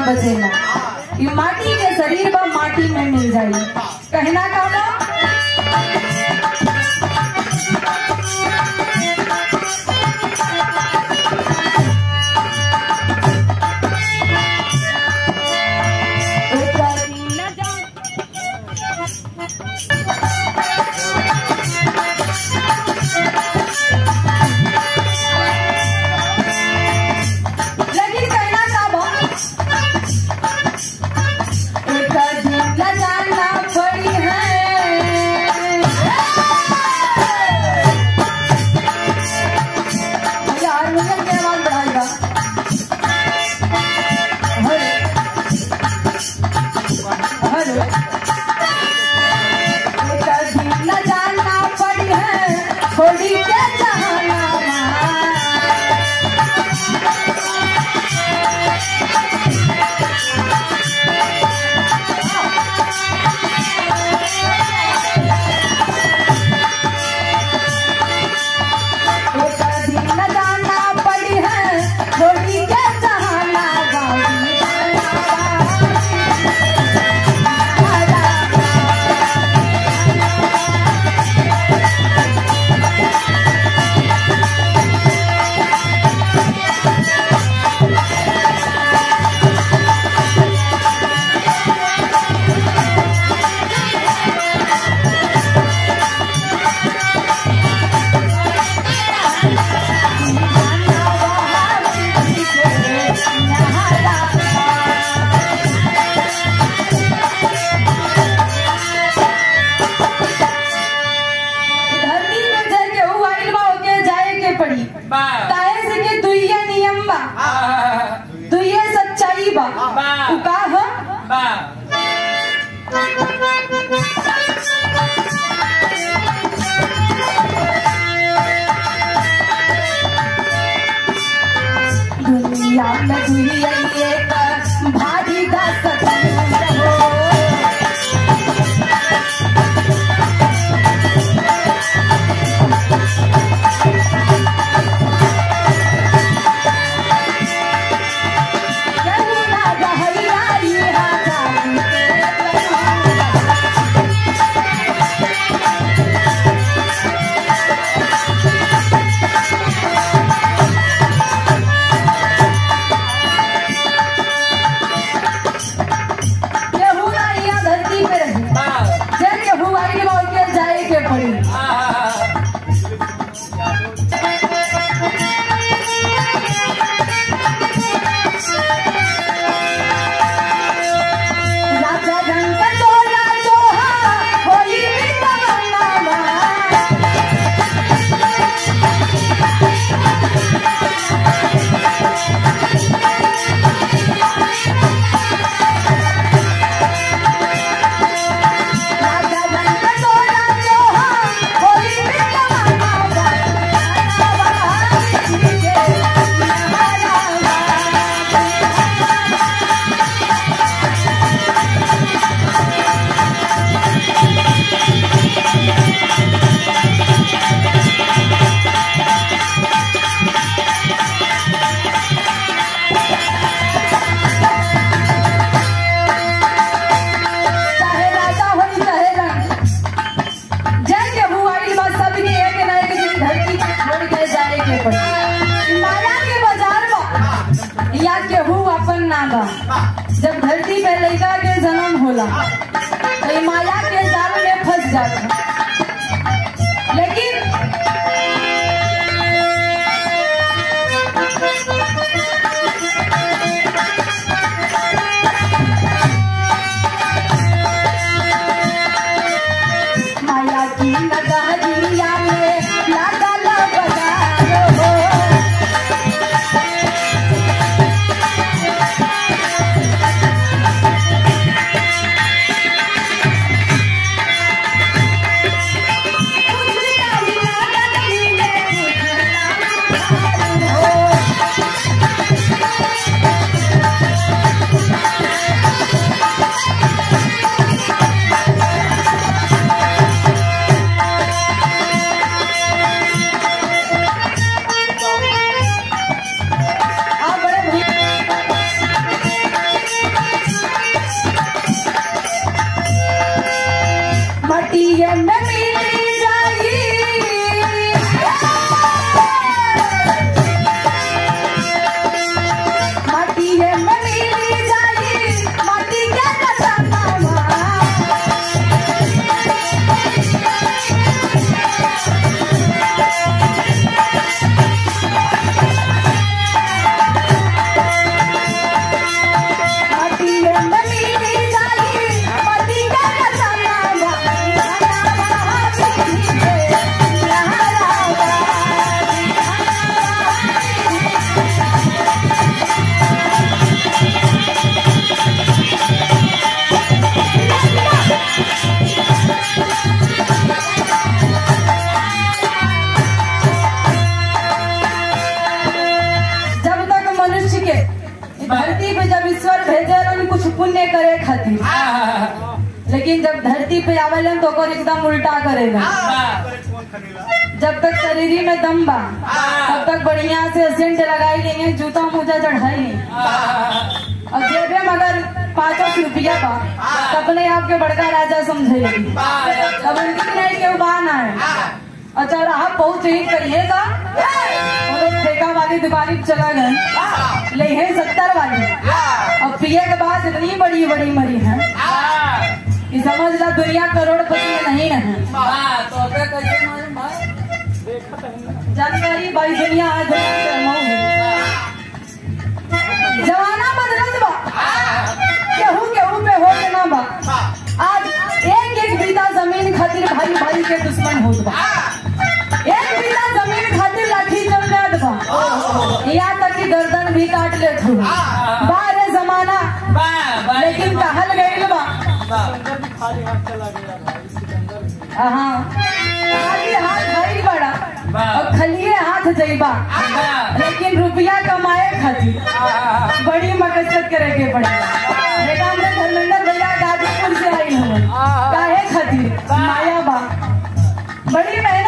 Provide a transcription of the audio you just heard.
बचेला ये माटी के शरीर बा माटी में मिल जाई कहना का बा लेकिन कहना का बा एक दिन लगाना पड़ी है यार मुझे के आवाज बढ़ाएगा हेलो हेलो एक दिन लगाना पड़ी है थोड़ी के जहाना एक दिन लगाना पड़ी है थोड़ी के जहाना बाबी धरती में जल के ऊ आइल बा ओके जाए के पड़ी बा काहे से के दुइये नियम बा आ, दुइये सच्चाई बा बा। ऊ का ह बा दुनिया में दुइये एक भारी दा सतन हो केहू ना रहैया इहा जानी के लगा। केहू ना इहा धरती पे रही बा जे केहू आइल बा ओके जाए के पड़ी आ, राजा रंग तोरा दोहा होली तमन्ना राजा रंग तोरा दोहा होली तमन्ना चाहे राजा होई चाहे रंग जय के हुआइल बा सबके एक ना एक दिन धरती के छोड़ के जाए के पड़ी माया के बाजार बा या केहू अपन ना बा जब धरती पे लड़का के जन्म होला तो ई माया के जाल में फंस जाता लेकिन माया की नगरिया में लागल बाजार हो करे खातिर लेकिन जब धरती पे आवेलन तो ओकर एकदम उल्टा करेगा जब तक शरीरी में दम बा तब तक बढ़िया से सेंट लगाई लेंगे जूता मोजा चढ़ाई लेंगे और जेबे में अगर पाँचों सौ रुपया बा तो अपने आप के बड़का राजा समझेगी तब उनकी नहीं के बान है अच्छा रहा पहुंच ही करिएगा और वो ठेका वाली दुकान पे चला गए ले हैं सत्तर वाली अब पिए के बाद इतनी बड़ी बड़ी मरी है कि समझ ला दुनिया करोड़पति में नहीं है जानकारी बाई दुनिया है दुनिया से मऊ है जमाना बदलत बा केहू केहू पे हो के ना बा आज एक एक बीता जमीन खातिर भाई भाई के दुश्मन होत बा एक बीता जमीन खातिर लाठी चल जात बा यहाँ तक कि गर्दन भी काट लेत हो बारे जमाना लेकिन कहल गईल बा हाँ खाली हाथ भाई बड़ा और खलिए हाथ जइबा लेकिन रुपया कमाए खातिर बड़ी मकसद करे के पड़ेगा बेटा हमने धर्मेंद्र भैया गाजीपुर से आई हूँ काहे खातिर माया बा बड़ी मेहनत